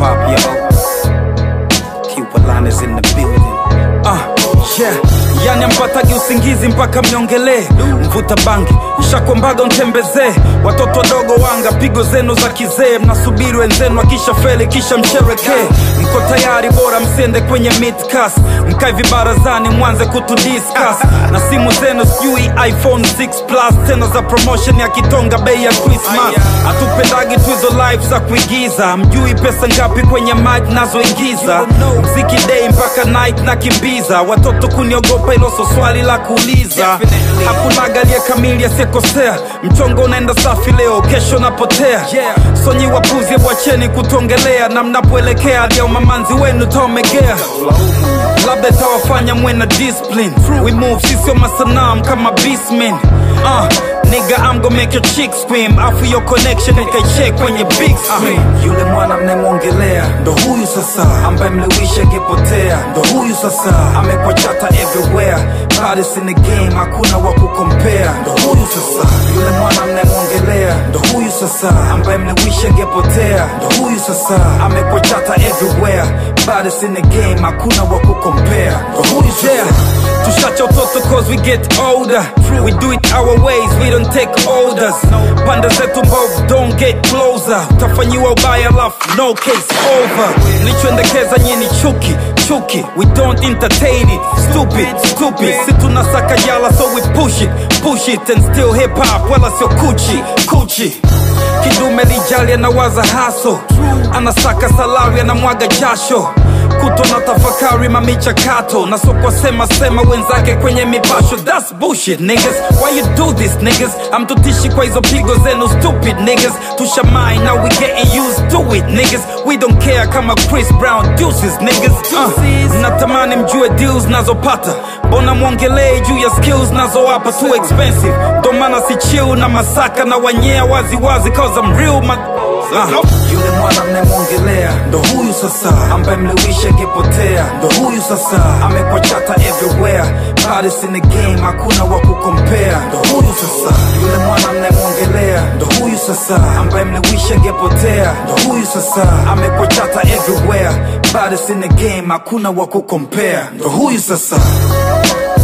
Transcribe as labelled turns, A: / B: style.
A: hop, yo. Cuba line is in the building.
B: Ah, yeah. Yani ampatagi usingizi mpaka mniongelee mvuta bangi nshakwambaga ntembezee watoto wadogo wanga pigo zenu za kizee mnasubiri wenzenu akisha feli kisha msherekee mko tayari bora msiende kwenye midcas mkae vibarazani mwanze kutudiscuss na simu zenu sijui iphone 6 plus tena za promotion ya kitonga bei ya christmas hatupendagi tu hizo live za kuigiza mjui pesa ngapi kwenye mic nazoingiza mziki day mpaka night na kimbiza watoto kuniogopa hilo so swali la kuuliza hakunaga aliye kamili asiyekosea mchongo unaenda safi leo kesho napotea sonyi wapuzi bwacheni kutongelea na mnapoelekea hadi ya umamanzi wenu taomegea labda itawafanya mwe na discipline we move sisio masanam kama beastmen uh, nigga I'm gonna make your chick scream afu your connection ikaicheck kwenye big screen yule mwana mnemwongelea ndo huyu sasa ambaye mliwisha angepotea ndo huyu sasa amekwa chata everywhere Baddest in the game hakuna wa kukompea ndo huyu sasa yule mwana mnemwongelea ndo huyu sasa ambaye mliwisha angepotea ndo huyu sasa amekwa chata everywhere Baddest in the game hakuna wa kukompea ndo huyu sasa tushacha utoto cause we get older we do it our ways we don't take orders pande zetu mbovu don't get closer utafanyiwa ubaya lafu no case over mlichoendekeza nyini chuki chuki we don't entertain it stupid stupid si tunasaka jala so we push it push it and still hip hop wala sio kuchi kuchi kidume lijali anawaza haso anasaka salari anamwaga jasho kuto na tafakari mamichakato na sokwa sema sema wenzake kwenye mipasho that's bullshit niggas why you do this niggas amtutishi kwa hizo pigo zenu stupid niggas tushamai now we getting used to it niggas we don't care kama chris brown deuces niggas uh, natamani mjue deals nazopata mbona mwongelee juu ya skills nazowapa too expensive ndo maana si chill na masaka na wanyea wazi wazi cause I'm real ma uh, yule mwana mnemwongelea ndo huyu sasa ambaye mliwisha angepotea ndo huyu sasa amekwa chata everywhere Baddest in the game hakuna wa kukompea ndo huyu sasa yule mwana mnemwongelea ndo huyu sasa ambaye mliwisha angepotea ndo huyu sasa amekwa chata everywhere Baddest in the game hakuna wa kukompea ndo huyu sasa